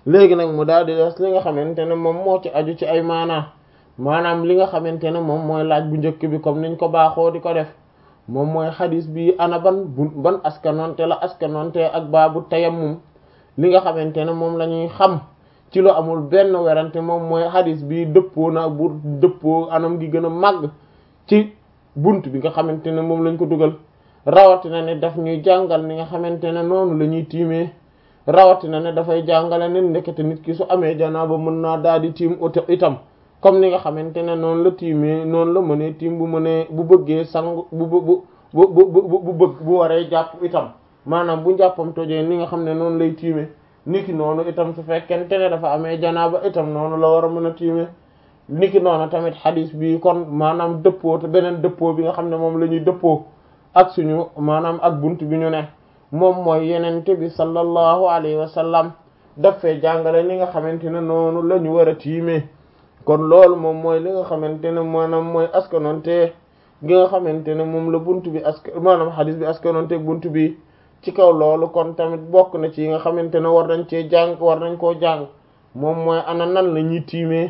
léegi nag mu daal di des li nga xamante ne moom moo ci aju ci ay maanaa maanaam li nga xamante ne moom mooy laaj bu njëkk bi comme niñ ko baaxoo di ko def moom mooy xadis bi ana ban bu ban askanonte la askanonte ak baabu tayammum li nga xamante ne moom la ñuy xam ci lu amul benn werante moom mooy xadis bi dëppoo na bu dëppoo anam gi gën a màgg ci bunt bi nga xamante ne moom lañ ko dugal rawatina ne daf ñuy jàngal ni nga xamante ne noonu la ñuy tiimee rawatina ne dafay jàngale ne ndekete nit ki su amee janaaba mën naa daal di tiim itam comme ni nga xamante ne noonu la tiimee noonu la mënee tiim bu mënee bu bëggee sang bu bu bu bu bu bëgg bu waree jàpp itam maanaam bu njàppam tojee ni nga xam ne noonu lay tiimee niki noonu itam su fekkente ne dafa amee janaaba itam noonu la war a mën a tiimee niki noonu tamit xadis bi kon maanaam dëppoo te beneen dëppoo bi nga xam ne moom la ñuy dëppoo ak suñu maanaam ak bunt bi ñu ne moom mooy yenente bi sallallahu alayhi wa sallam daf fee jàngale ni nga xamante ne noonu la ñu war a tiimee kon loolu moom mooy li nga xamante ne maanaam mooy askanonte gi nga xamante ne moom la bunt bi ask maanaam xadis bi askanonte bunt bi ci kaw loolu kon tamit bokk na ci yi nga xamante ne war nañ cee jàng war nañ koo jàng moom mooy ana nan la ñuy tiimee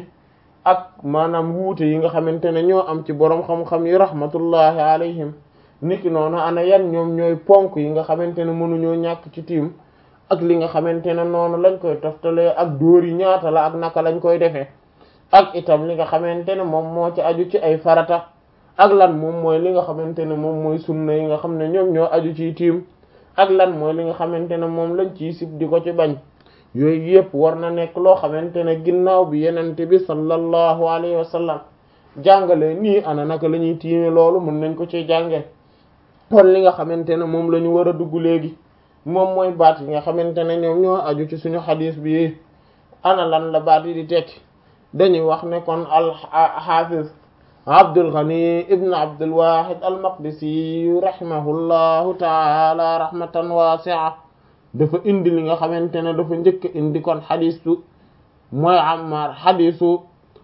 ak maanaam wuute yi nga xamante ne ñoo am ci boroom xam-xam yi rahmatullahi alayhim niki noonu ana yan ñoom ñooy ponk yi nga xamante ne mënuñoo ñàkk ci tiim ak li nga xamante ne noonu lañ koy toftalee ak dóor yi ñaata la ak naka lañ koy defee ak itam li nga xamante ne moom moo ci aju ci ay farata ak lan moom mooy li nga xamante ne moom mooy sunna yi nga xam ne ñoom ñoo aju ci tiim ak lan mooy li nga xamante ne moom lañ ciy sib di ko ci bañ yooyu yëpp war na nekk loo xamante ne ginnaaw bi yenente bi sallallahu alayhi wa sallam jàngale nii ana naka la ñuy tiime loolu mën nañ ko ci jànge kon li nga xamante ne moom la ñu war a dugg léegi moom mooy baat yi nga xamante ne ñoom ñoo aju ci suñu xadiis bi ana lan la baat yi di tekki dañuy wax ne kon al xaafiz Abdul Ghani ibn Abdul Wahid al Maqdisi rahimahullahu taala rahmatan wasi'a dafa indi li nga xamante ne dafa njëkk indi kon xadiisu mooy Ammar xadiisu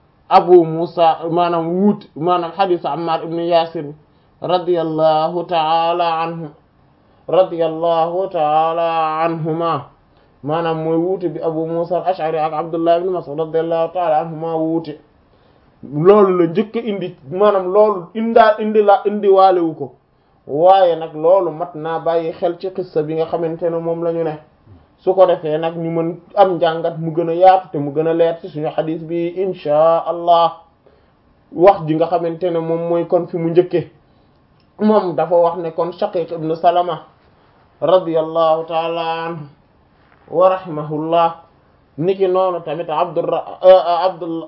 Abu Musa maanaam wuut maanaam xadiisu Ammar ibn Yasir radiyallahu taala anhu radiyallahu taala anhuma maanaam mooy wuute bi Abu Musa al-Ash'ari ak Abdullah ibn Mas'ud radiyallahu taala anhuma wuute loolu la njëkk indi maanaam loolu indaa indi la indi waalewu ko waaye nag loolu mat naa bàyyi xel ci xissa bi nga xamante ne moom la ñu ne su ko defee nag ñu mën am njàngat mu gën a yaatu te mu gën a leer ci suñu xadis bi inchaa allah wax ji nga xamante ne moom mooy kon fi mu njëkke moom dafa wax ne kon Shaqiq ibn Salama radiyallahu taala anhu wa rahimahullah niki noonu tamit abdura abdul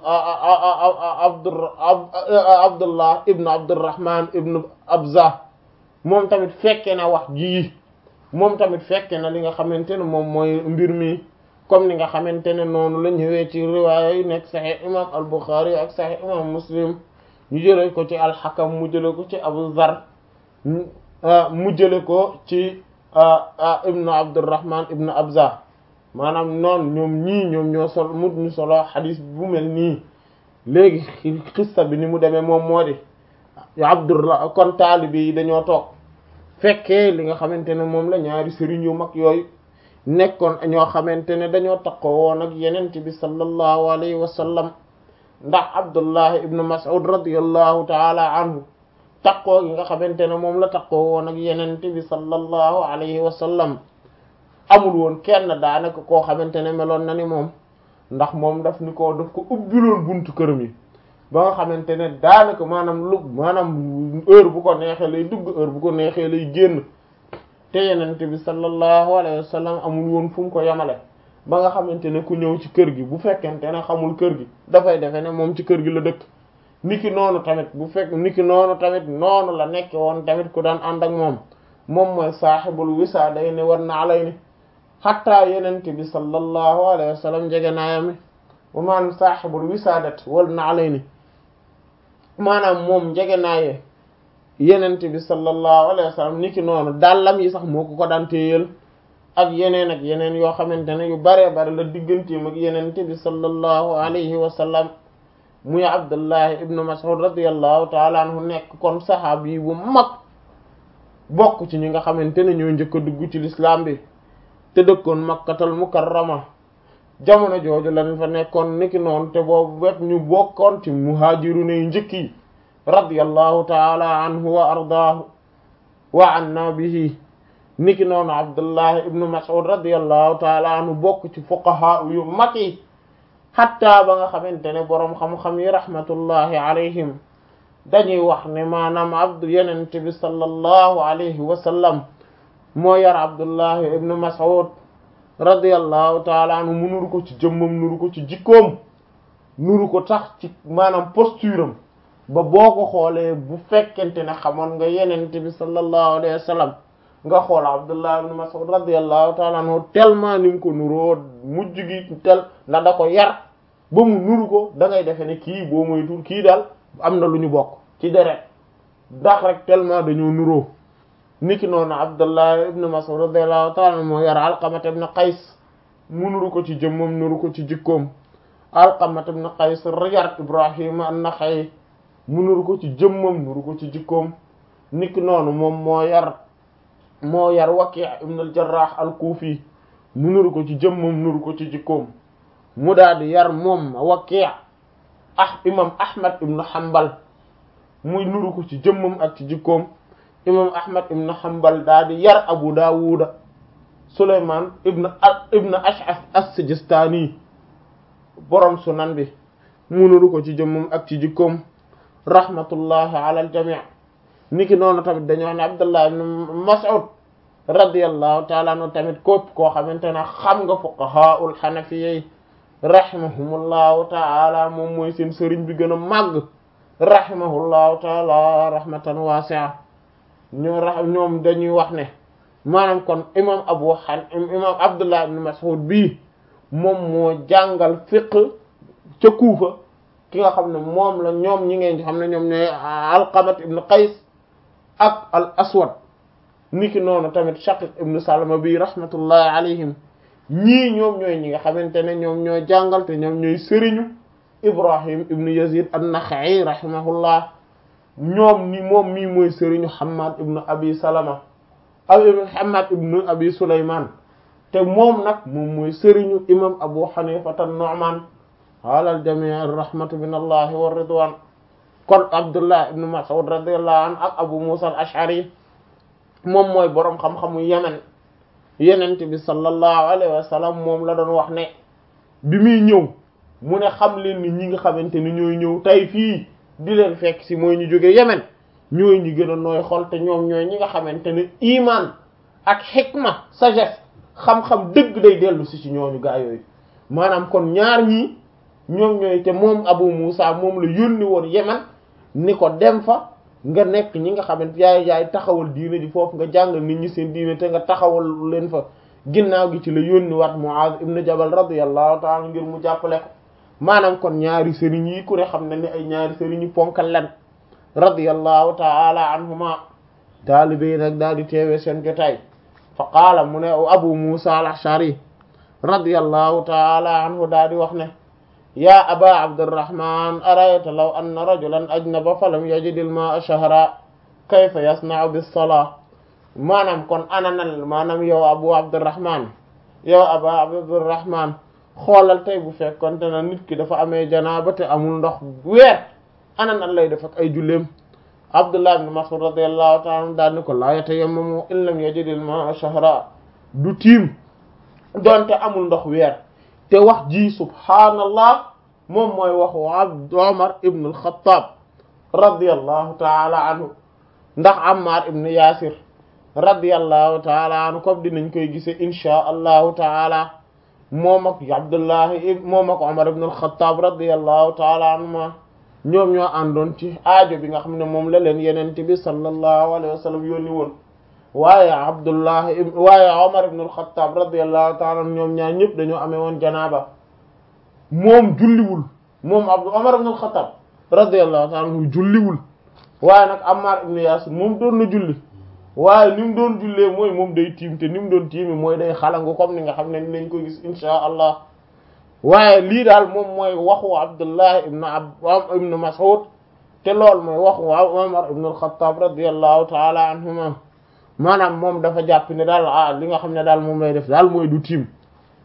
abdur abdullah ibn abdurrahman ibn abza moom tamit fekke na wax ji moom tamit fekke na li nga xamante ne moom mooy mbir mi comme ni nga xamante ne noonu la ñëwee ci riwaaya yi nekk sahih imam al bukhari ak sahih imam muslim ñu jële ko ci alxakam mu jële ko ci abu zar mu jële ko ci ibnu abdurrahman ibnu abza maanaam noonu ñoom ñii ñoom ñoo sol mu ñu solo xadis bu mel nii léegi xista bi ni mu demee moom moo di abdullah kon taalibe yi dañoo toog fekkee li nga xamante ne moom la ñaari sëriñ yu mag yooyu nekkoon ñoo xamante ne dañoo takkoo woon ak yenente bi sallallahu alayhi wa sallam ndax abdullah ibnu mas'ud radiyallahu taala anhu takkoo gi nga xamante ne moom la takkoo woon ak yenente bi sallallahu alayhi wa sallam amul woon kenn daanaka koo xamante ne meloon na ni moom ndax moom daf ni ko daf ko ubbiloon buntu këram yi ba nga xamante ne daanaka maanaam lu maanaam heure bu ko neexee lay dugg heure bu ko neexee lay génn te yenente bi sallallahu alayhi wa sallam amul woon fu mu ko yamale ba nga xamante ne ku ñëw ci kër gi bu fekkente ne xamul kër gi dafay defe ne moom ci kër gi la dëkk niki noonu tamit bu fekk niki noonu tamit noonu la nekke woon tamit ku daan ànd ak moom moom mooy saaxibul wisaadayni wan na'layni xatta yenente bi sallallahu alayhi wa sallam jege naayami wa maanaam saaxibul wisaadat wal na'layni maanaam moom njege naaye yenente bi sallallahu alayhi wa sallam niki noonu dàllam yi sax moo ko ko daan téyeel ak yeneen ak yeneen yoo xamante ne yu baree bare la digganteem ak yenente bi sallallahu alayhi wa sallam muy abdullahi ibnu mas'ud radiyallahu taala anhu nekk kon saxaab yi bu mag bokk ci ñi nga xamante ne ñoo njëkk a dugg ci lislaam bi te dëkkoon makkatal mukarrama jamono jooju lañ fa nekkoon niki noonu te boobu wet ñu bokkoon ci muhaajiru ne njëkk yi radiyallahu taala anhu wa ardaahu wa anna bihi niki noonu abdullah ibnu mas'ud radiyallahu taala anhu bokk ci fuqaha yu mag yi hatta ba nga xamante ne boroom xam-xam yi rahmatullahi alayhim dañuy wax ne maanaam abdu yenente bi sallallahu alayhi wa sallam moo yar abdullah ibnu mas'ud radiyallahu taala anhu mu nuru ko ci jëmmam nuru ko ci jikkoom nuru ko tax ci maanaam posture am ba boo ko xoolee bu fekkente ne xamoon nga yenente bi sallallahu alayhi wa sallam nga xool abdullah ibn mas'ud radiyallahu ta'ala anhu tellement ni mu ko nuroo mujj gi tel na da ko yar ba mu nuru ko da ngay defe ne kii boo moy tur kii daal am na lu ñu bokk ci deret ndax rek tellement dañoo nuroo niki noonu abdullah ibn mas'ud radiyallahu ta'ala anhu moo yar alqamat ibn qays mu nuru ko ci jëmmam nuru ko ci jikkoom alqamat ibn qays yar ibrahim an-naxa'i mu nuru ko ci jëmmam nuru ko ci jikkoom niki noonu moom moo yar moo yar Waki' ibn al-Jarrah al-Kufi mu nuru ko ci jëmmam nuru ko ci jikkoom mu daal di yar moom Waki' ah imam Ahmad ibn Hanbal muy nuru ko ci jëmmam ak ci jikkoom imam Ahmad ibn Hanbal daal di yar Abu Dawud Sulayman ibn ibn Ash'ath as-Sijistani borom sunan bi mu nuru ko ci jëmmam ak ci jikkoom rahmatullahi ala al-jami' niki noonu tamit dañoo wax ne Abdullah ibn Mas'ud radiyallahu ta'ala anhu tamit képp koo xamante ne xam nga fuqahaul hanafiyyi rahimahumullahu ta'ala moom mooy seen sëriñ bi gën a màgg rahimahullahu ta'ala rahmatan wasi'a ñoo ra ñoom dañuy wax ne maanaam kon imam Abu Han imam Abdullah ibn Mas'ud bii moom moo jàngal fiqh ca Kuufa ki nga xam ne moom la ñoom ñi ngeen xam ne ñoom ñooy Alqamat ibn Qays ak al aswad niki noonu tamit shaqiq ibnu salama bi rahmatullahi alayhim ñii ñoom ñooy ñi nga xamante ne ñoom ñooy jàngal te ñoom ñooy sëriñu ibrahim ibnu yazid an-naxa'i rahimahullah ñoom ni moom mii mooy sëriñu hamad ibnu abi salama aw hamad ibnu abi sulayman te moom nag moom mooy sëriñu imam abu hanifata an-nu'man ala al-jami' ar-rahmatu min allahi wa ridwan kon abdullah ibn mas'ud radiyallahu anhu ak abu musa al ash'ari moom mooy boroom xam-xamu yemen yenent bi sallallahu alayhi wa sallam moom la doon wax ne bi muy ñëw mu ne xam leen ni ñi nga xamante ni ñooy ñëw tey fii di leen fekk si mooy ñu jóge yemen ñooy ñi gën a nooy xol te ñoom ñooy ñi nga xamante ne iman ak xikma sagesse xam-xam dëgg day dellu si ci ñooñu gaa yooyu maanaam kon ñaar ñii ñoom ñooy te moom abu musa moom la yónni woon yemen ni ko dem fa nga nekk ñi nga xamante yaay yaay taxawal diine ji foofu nga jàngal nit ñi seen diine te nga taxawal leen fa ginnaaw gi ci la yónni wat Muaz ibn Jabal radiyallahu ta'ala ngir mu jàppale ko maanaam kon ñaari sëriñ yi ku ne xam ne ni ay ñaari sëriñ yi ponkal lan radiyallahu ta'ala anhuma taalibe yi nag daal di teewee seen jotaay fa qaala mu ne Abu Musa al-Ash'ari radiyallahu ta'ala anhu daal di wax ne yaa aba abdirrahman arayta law anna rajulan ajnaba falam yajidil ma'a shahra kayfa yasna'u bis-salah maanaam kon ananal maanaam yow abu abdirrahman yow aba abdirrahman xoolal tey bu fekkonte na nit ki dafa amee janaaba te amul ndox weer ananal lay def ak ay julleem abdullah ibn mas'ud radiyallahu ta'ala anhu daal ni ko laa yatayammamu in lam yajidil ma'a shahra du tiim donte amul ndox weer te wax ji subhaanallah moom mooy waxu abd omar ibn al-Khattab radiyallahu taala anhu ndax Ammar ibn Yasir radiyallahu taala anhu comme dinañ koy gise inchaa allahu taala moom ak Abdullahi moom ak Omar ibn al-Khattab radiyallahu taala anhuma ñoom ñoo àndoon ci aajo bi nga xam ne moom la leen yenente bi sallallahu alayhi wa sallam yónni woon waaye Abdullahi waaye Omar ibn al-Khattab radiyallahu taala anhu ñoom ñaar ñëpp dañoo amee woon janaaba moom julliwul moom Abdu Omar ibn al-Khattab radiyallahu ta'ala anhu julliwul waaye nag Ammar ibn Yasir moom doon na julli waaye ni mu doon jullee mooy moom day tiim te ni mu doon tiimi mooy day xalangu comme ni nga xam ne ni nañ ko gis insha allah waaye lii daal moom mooy waxu Abdullah ibn ab ibn Mas'ud te loolu mooy waxu Omar ibn al-Khattab radiyallahu ta'ala anhuma maanaam moom dafa jàpp ne daal ah li nga xam ne daal moom lay def daal mooy du tiim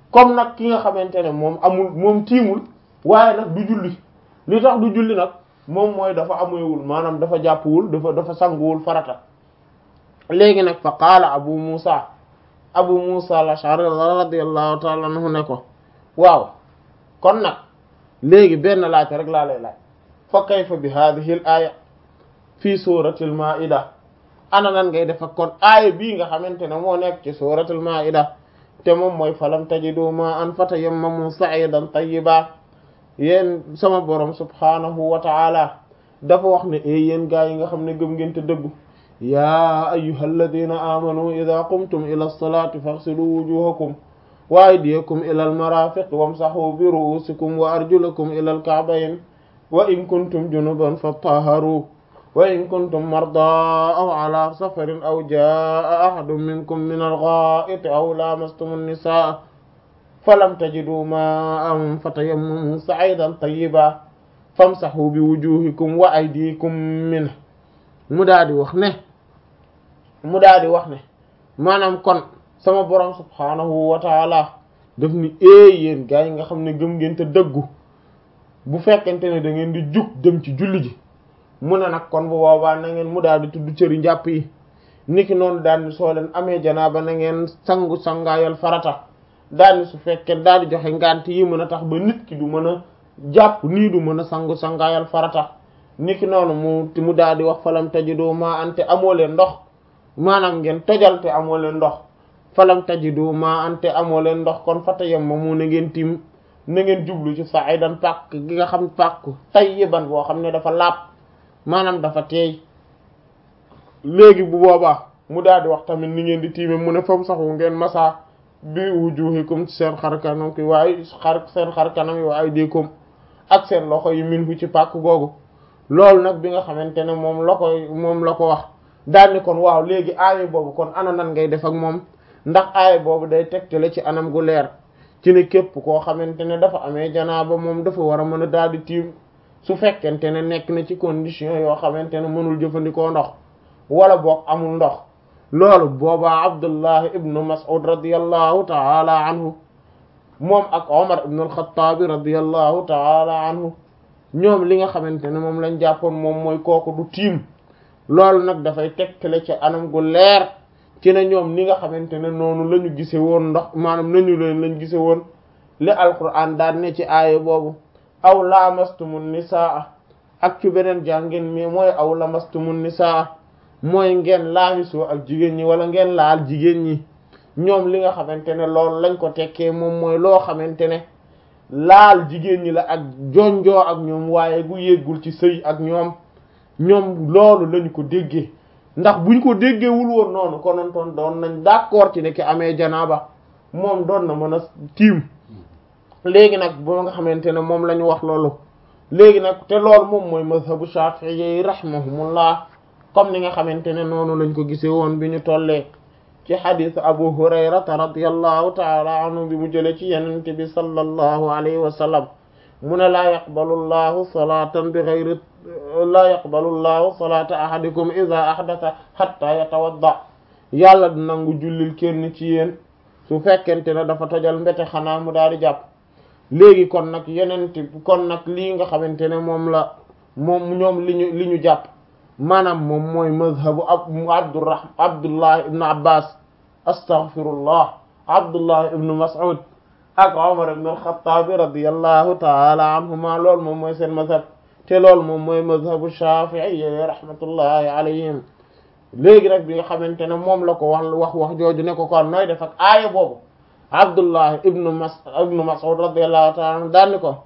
comme nag ki nga xamante ne moom amul moom tiimul waaye nag du julli li tax du julli nag moom mooy dafa amoywul maanaam dafa jàppwul dafa dafa sanguwul farata léegi nag fa qaala abu musa abu musa al-ash'ari radiyallahu ta'ala anhu ne ko waaw kon nag léegi benn laajte rek laa lay laaj fa kayfa bi hadhihi al aya fii suratil maida ana nan ngay def ak kon aaya bii nga xamante ne moo nekk ci suratul maida te moom mooy falam tajidu ma an fatayammamu sa'idan tayyiba yéen sama borom subhanahu wa ta'ala dafa wax ne e yéen gaa yi nga xam ne gëm ngeen te dëggu yaa ayyuhal ladina amanu idha qumtum ila as-salati faghsilu wujuhakum wa aydiyakum ila al-marafiq wamsahu bi ru'usikum wa arjulakum ila al-ka'bayn wa in kuntum junuban fatahharu wa in kuntum mardaa aw ala safarin aw jaa ahadun minkum min al-gha'iti aw lamastum an-nisaa falam tajidu ma'an fatayammamu sa'idan tayyiban famsahu bi wujuhikum wa aydikum minhu mu daal di wax ne mu daal di wax ne maanaam kon sama borom subhaanahu wa taala daf ni ee yéen gaa yi nga xam ne gëm ngeen te dëggu bu fekkente ne da ngeen di jug dem ci julli ji mu ne nag kon bu boobaa na ngeen mu daal di tudd cëri njàpp yi niki noonu daal ni soo leen amee janaaba na ngeen sangu sangaayal farata daal ni su fekkee daal di joxe ngant yi mën a tax ba nit ki du mën a jàpp nii du mën a sangu sangaayal farata niki noonu mu mu daal di wax falam tajidu ma ante amoo leen ndox maanaam ngeen tojal te amoo leen ndox falam tajidu ma ante amoo leen ndox kon fata yem ma mu na ngeen tim na ngeen jublu ci sa'idan pàkk gi nga xam pàkk tayyiban boo xam ne dafa laab maanaam dafa teey léegi bu boobaa mu daal di wax tamit ni ngeen di tiime mu ne fam saxu ngeen masa bi wujuhikum ci seen xar kanam ki waaye xar seen xar kanam yi waaye diikum ak seen loxo yi min fu ci pàkk googu loolu nag bi nga xamante ne moom la koy moom la ko wax daal ni kon waaw léegi aaya boobu kon ana nan ngay def ak moom ndax aaya boobu day tegtale ci anam gu leer ci ne képp koo xamante ne dafa amee janaaba moom dafa war a mën a daal di tiim su fekkente ne nekk na ci condition yoo xamante ne mënul jëfandikoo ndox wala boog amul ndox loolu boobaa Abdullah ibnu Mas'ud radiyallahu ta'ala anhu moom ak Omar ibnu al-Khattab radiyallahu ta'ala anhu ñoom li nga xamante ne moom lañ jàppoon moom mooy kooku du tiim loolu nag dafay tegtale ci anam gu leer ci ne ñoom ni nga xamante ne noonu la ñu gise woon ndox maanaam nañu leen lañ gise woon li alquran daan ne ci aaya boobu aw lamastumun nisaa ak ci beneen jàngin mi mooy aw lamastumun nisaa mooy ngeen laamisoo ak jigéen ñi wala ngeen laal jigéen ñi ñoom li nga xamante ne loolu lañ ko tekkee moom mooy loo xamante ne laal jigéen ñi la ak jonjoo ak ñoom waaye gu yéggul ci sëy ak ñoom ñoom loolu lañu ko déggee ndax buñ ko déggeewul woon noonu konontoon doon nañ d'accord ci ne ki amee janaaba moom doon na mën a tiim léegi nag boo nga xamante ne moom la ñu wax loolu léegi nag te loolu moom mooy mazhabu shafi'i rahimahumullah comme ni nga xamante ne noonu lañ ko gisee woon bi ñu tollee ci xadis abu hurayrata radiyallahu taala anhu bi mu jële ci yenente bi sallallahu alayhi wa sallam mu ne laa yaqbalu llahu salatan bi ghayri laa yaqbalu llahu salata ahadikum idha ahdatha hatta yatawadda yàlla du nangu jullil kenn ci yéen su fekkente ne dafa tojal mbete xanaa mu daal di jàpp léegi kon nag yenente kon nag lii nga xamante ne moom la moom ñoom li ñu li ñu jàpp maanaam moom mooy mazhabu ab abdurrah abdullah ibn abbas astaghfirullah abdullah ibn mas'ud ak umar ibn al-khattab radiyallahu ta'ala anhuma loolu moom mooy seen mazhab te loolu moom mooy mazhabu shafi'i rahmatullahi alayhim léegi nag bi nga xamante ne moom la ko wax wax wax jooju ne ko kon nooy def ak aaya boobu abdullah ibn mas ibn mas'ud radiyallahu ta'ala anhu daanni ko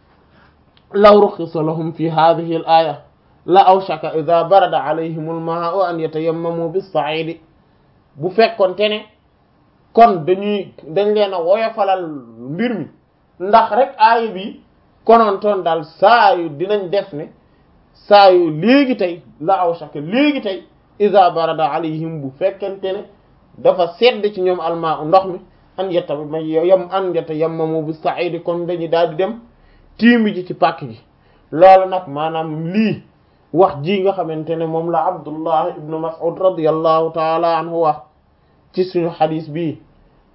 law rukhisa lahum fi hadhihi al-aya la awshaka idha barada alayhim al-ma'u an yatayammamu bis-sa'idi bu fekkonte ne kon dañuy dañ leen a woyofalal mbir mi ndax rek aaya bi konontoon daal saa yu dinañ def ne saa yu léegi tey la awshaka léegi tey idha barada alayhim bu fekkente ne dafa sedd ci ñoom almaa ndox mi an yetta yam an yetta yammamu bis-sa'idi kon dañuy daal di dem tiimi ji ci pàkk gi loolu nag maanaam lii wax ji nga xamante ne moom la Abdullah ibn Mas'ud radiyallahu taala anhu wax ci suñu xadis bii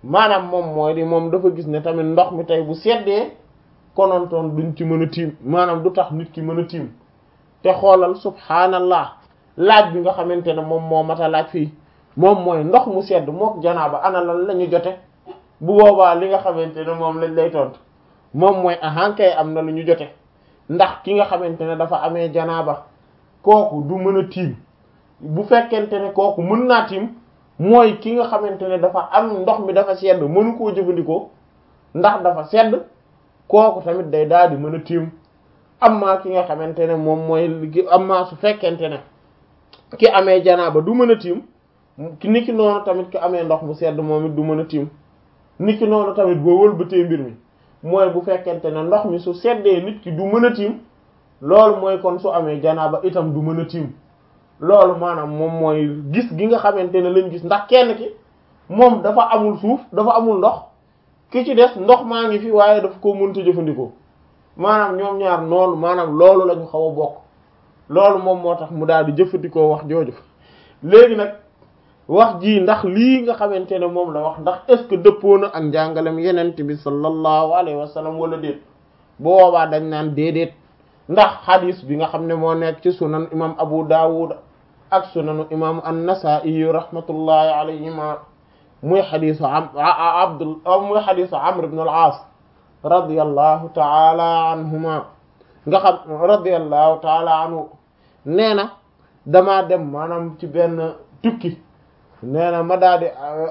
maanaam moom mooy di moom dafa gis ne tamit ndox mi tey bu seddee konontoon duñ ci mën a tiim maanaam du tax nit ki mën a tiim te xoolal subhaanallah laaj bi nga xamante ne moom moo mat a laaj fii moom mooy ndox mu sedd mook janaaba ana lan la ñu jote bu boobaa li nga xamante ne moom lañ lay tontu moom mooy ahankay am na lu ñu jote ndax ki nga xamante ne dafa amee janaaba kooku du mën a tiim bu fekkente ne kooku mën naa tiim mooy ki nga xamante ne dafa am ndox mi dafa sedd mënu koo jëfandikoo ndax dafa sedd kooku tamit day daal di mën a tiim amma ki nga xamante ne moom mooy amma su fekkente ne ki amee janaaba du mën a tiim niki noonu tamit ki amee ndox mu sedd moom it du mën a tiim niki noonu tamit boo wëlbatee mbir mi mooy bu fekkente ne ndox mi su seddee nit ki du mën a tiim loolu mooy kon su amee janaaba itam du mën a tiim loolu maanaam moom mooy gis gi nga xamante ne lañ gis ndax kenn ki moom dafa amul suuf dafa amul ndox ki ci des ndox maa ngi fi waaye daf ko mënta jëfandikoo maanaam ñoom ñaar noonu maanaam loolu la ñu xaw a bokk loolu moom moo tax mu daal di jëfandikoo wax jooju léegi nag wax ji ndax lii nga xamante ne moom la wax ndax est-ce que dëppoo na ak njàngalem yenent bi sallallahu alayhi wa sallam wala déet boobaa dañ naan déedéet ndax xadis bi nga xam ne moo nekk ci sunan imam Abu Dawud ak sunanu imam an-Nasa'i rahmatullahi alayhima muy xadisu am abdul muy xadisu Amr ibn al-As radiyallahu taala anhuma nga xam radiyallahu taala anhu nee na damaa dem maanaam ci benn tukki nee na ma daa di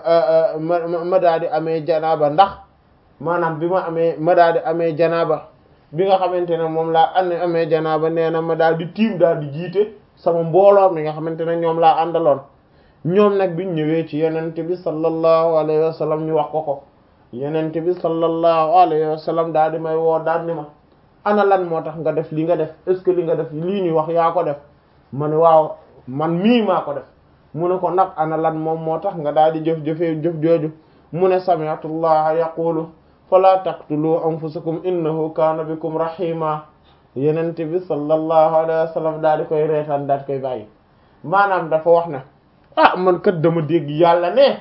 ma daa di amee janaaba ndax maanaam bi ma amee ma daa di amee janaaba bi nga xamante ne moom laa an amee janaaba nee na ma daal di tiim daal di jiite sama mbooloo mi nga xamante ne ñoom laa àndaloon ñoom nag biñ ñëwee ci yenente bi sallallahu alayhi wa sallam ñu wax ko ko yenente bi sallallahu alayhi wa sallam daal di may woo daal ni ma ana lan moo tax nga def li nga def est ce que li nga def lii ñuy wax yaa ko def ma ne waaw man mii maa ko def mu ne ko nag ana lan moom moo tax nga daal di jëf-jëfee jëf jooju mu ne sami'tu llaha yaqulu fala taqtulu anfusakum innahu kaana bikum rahima yenente bi sallallahu alayhi wa sallam daal di koy reetaan daal di koy bàyyi maanaam dafa wax ne ah man kat dama dégg yàlla ne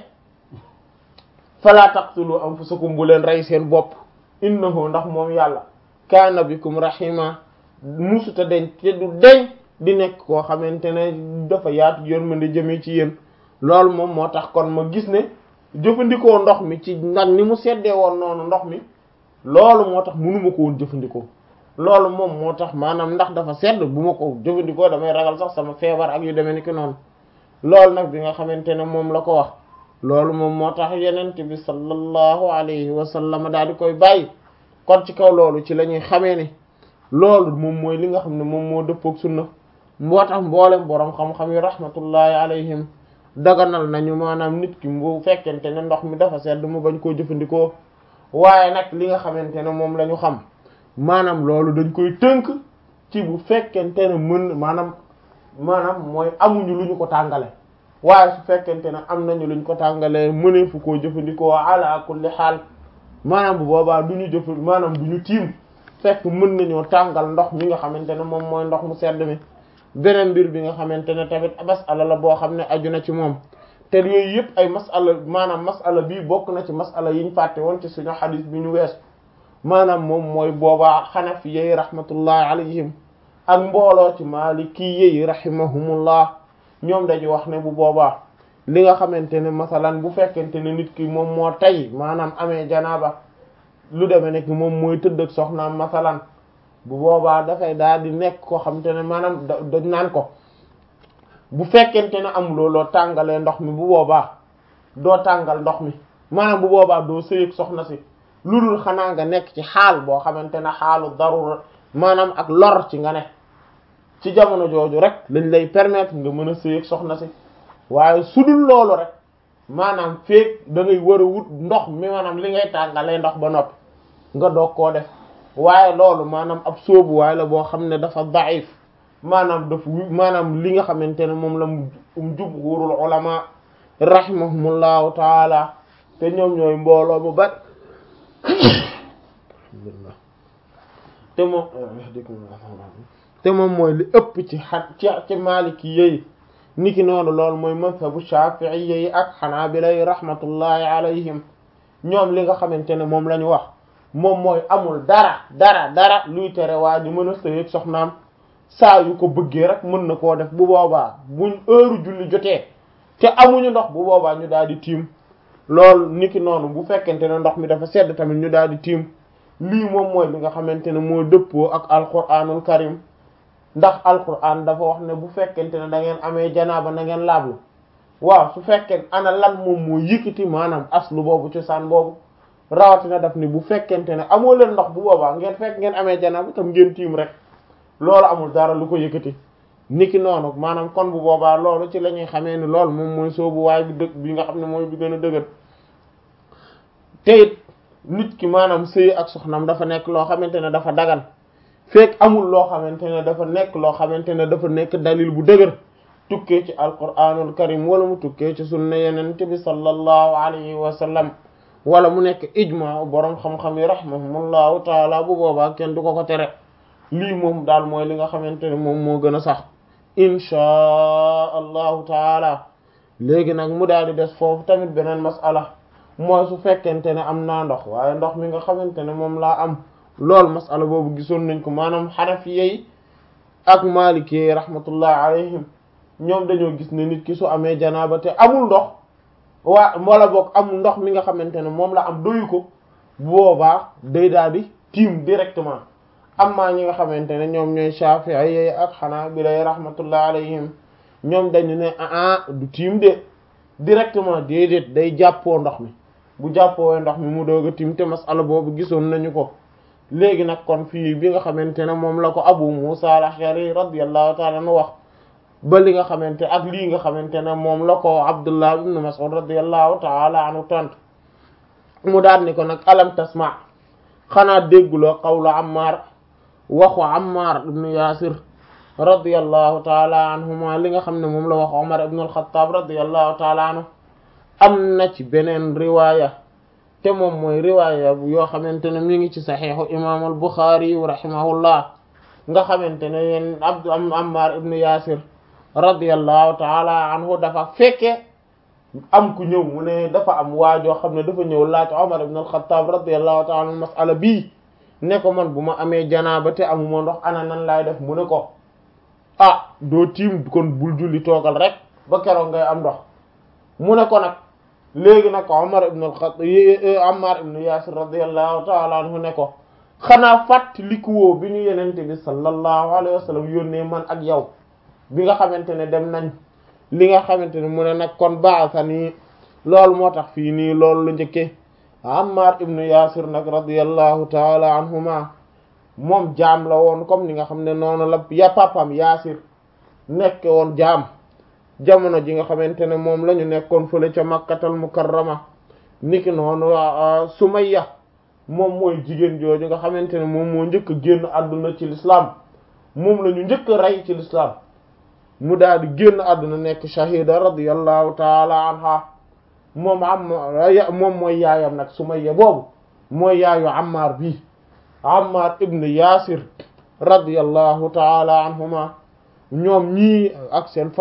fala taqtulu anfusakum bu leen rey seen bopp innahu ndax moom yàlla kaana bikum rahima musuta deñ te du deñ di nekk koo xamante ne dafa yaatu yërmande jëmee ci yéen loolu moom moo tax kon ma gis ne jëfandikoo ndox mi ci nag ni mu seddee woon noonu ndox mi loolu moo tax mënuma ko woon jëfandikoo loolu moom moo tax maanaam ndax dafa sedd bu ma ko jëfandikoo damay ragal sax sama feebar ak yu demee ni ki noonu loolu nag bi nga xamante ne moom la ko wax loolu moom moo tax yenent bi sallallahu alayhi wa sallam daal di koy bàyyi kon ci kaw loolu ci la ñuy xamee ne loolu moom mooy li nga xam ne moom moo dëppook sunna moo tax mboolem boroom xam-xam yi rahmatullahi alayhim daganal nañu maanaam nit ki bu fekkente ne ndox mi dafa sedd mu bañ koo jëfandikoo waaye nag li nga xamante ne moom la ñu xam maanaam loolu dañ koy tënk ci bu fekkente ne mën maanaam maanaam mooy amuñu lu ñu ko tàngale waaye su fekkente ne am nañu luñ ko tàngalee mëneefu koo jëfandikoo ala kulli xaal maanaam bu boobaa du ñu jëf maanaam du ñu tiim fekk mën nañoo tàngal ndox mi nga xamante ne moom mooy ndox mu sedd mi beneen mbir bi nga xamante ne tamit masala la boo xam ne aju na ci moom te yooyu yëpp ay masala maanaam masala bii bokk na ci masala yiñ fàtte woon ci suñu xadis bi ñu wees maanaam moom mooy boobaa xanafi yi rahmatullahi alayhim ak mbooloo ci maliki yi rahimahumullah ñoom dañu wax ne bu boobaa li nga xamante ne masalan bu fekkente ne nit ki moom moo tay maanaam amee janaaba lu demee nekk moom mooy tëdd ak soxnaam masalan bu boobaa dafay daal di nekk koo xamante ne maanaam dañ naan ko bu fekkente ne amuloo loo tàngalee ndox mi bu boobaa doo tàngal ndox mi maanaam bu boobaa doo sëyeeg soxna si lu dul xanaa nga nekk ci xaal boo xamante ne xaalu darura maanaam ak lor ci nga ne ci jamono jooju rek lañ lay permettre nga mën a sëyeeg soxna si waaye su dul loolu rek maanaam feek da ngay war a wut ndox mi maanaam li ngay tàngalee ndox ba noppi nga doog koo def waaye loolu maanaam ab sóobu waaye la boo xam ne dafa daif maanaam daf maanaam li nga xamante ne moom la mu jumhurul ulama rahimahumullahu taala te ñoom ñooy mbooloo bu bari te moom te moom mooy li ëpp ci xa ci ci maliki yi niki noonu loolu mooy mazhabu shafi'i yi ak xanaabila yi rahmatullahi alayhim ñoom li nga xamante ne moom la ñu wax moom mooy amul dara dara dara luy tere waa ji mën a sëy ak soxnaam saa yu ko bëggee rek mën na koo def bu boobaa buñ heure julli jotee te amuñu ndox bu boobaa ñu daal di tiim loolu niki noonu bu fekkente ne ndox mi dafa sedd tamit ñu daal di tiim lii moom mooy li nga xamante ne moo dëppoo ak alquranul karim ndax alquran dafa wax ne bu fekkente ne da ngeen amee janaaba na ngeen laablu waaw su fekkee ana lan moom moo yëkkati maanaam aslu boobu cosaan boobu rawatina daf ni bu fekkente ne amoo leen ndox bu boobaa ngeen fekk ngeen amee janaaba tam ngeen tiim rek loolu amul dara lu ko yëkkati niki noonu maanaam kon bu boobaa loolu ci la ñuy xamee ni loolu moom mooy soobu waay bi dëgg bi nga xam ne mooy bi gën a dëgër te it nit ki maanaam sëy ak soxnam dafa nekk loo xamante ne dafa dagan fekk amul loo xamante ne dafa nekk loo xamante ne dafa nekk dalil bu dëgër tukkee ci alquranul karim wala mu tukkee ci sunna yeneen bi sallallahu alayhi wa sallam wala mu nekk ijma boroom xam-xam yi rahimahumullahu taala bu boobaa kenn du ko ko tere lii moom daal mooy li nga xamante ne moom moo gën a sax inchaa allahu taala léegi nag mu daal di des foofu tamit beneen masala mooy su fekkente ne am naa ndox waaye ndox mi nga xamante ne moom laa am loolu masala boobu gisoon nañ ko maanaam xanafiyey ak maalikee rahmatullah alayhim ñoom dañoo gis ne nit ki su amee janaaba te amul ndox waa wala boog amul ndox mi nga xamante ne moom la am doyu ko boobaa day daal di tiim directement amma ñi nga xamante ne ñoom ñooy Shafi'i ak Hanabila rahmatullah alayhim ñoom dañu ne ah du tiim de directement déedéet day jàppoo ndox mi bu jàppoo ndox mi mu doog a tiim te masala boobu gisoon nañu ko léegi nag kon fii bi nga xamante ne moom la ko Abu Musa al-Ash'ari radiyallahu ta'ala anhu wax ba li nga xamante ak lii nga xamante ne moom la ko Abdullah ibn Mas'ud radiyallahu ta'ala anhu tont mu daal ni ko nag alam tasma xanaa dégguloo qawlu Ammar waxu Ammar ibn Yasir radiyallahu taala anhuma li nga xam ne moom la wax Umar ibn al-Khattab radiyallahu taala anhu am na ci beneen riwaaya te moom mooy riwaaya yoo xamante ne mi ngi ci saxiixu imam al-Bukhari rahimahullah nga xamante ne yeen abd Ammar ibn Yasir radiyallahu taala anhu dafa fekke am ku ñëw mu ne dafa am waajoo xam ne dafa ñëw laaj Umar ibn al-Khattab radiyallahu taala anhu mas'ala bii ne ko man bu ma amee janaaba te amuma ndox ana nan laay def mu ne ko ah doo tiim kon bul julli toogal rek ba keroog ngay am ndox mu ne ko nag léegi nag Umar ibn al-Khattab Ammar ibn Yasir radiyallahu ta'ala anhu ne ko xanaa fàttalikuwoo bi ñu yenente bi sallallahu alayhi wa sallam yónnee man ak yow bi nga xamante ne dem nañ li nga xamante ne mu ne nag kon ba'athani loolu moo tax fii nii loolu la njëkkee Ammar ibn Yasir nag radiyallahu ta'ala anhuma moom jaam la woon comme ni nga xam ne noonu la ya papam Yasir nekk woon jaam jamono ji nga xamante ne moom la ñu nekkoon fële ca Makkatal Mukarrama niki noonu Sumayya moom mooy jigéen jooju nga xamante ne moom moo njëkk a génn àdduna ci l'islam moom la ñu njëkk a rey ci l'islam mu daal di génn àdduna nekk shahida radiyallahu ta'ala anha moom am moom mooy yaayam nag Sumayya boobu mooy yaayu Ammar bi Ammar ibn Yasir radiyallahu ta'ala anhuma ñoom ñii ak seen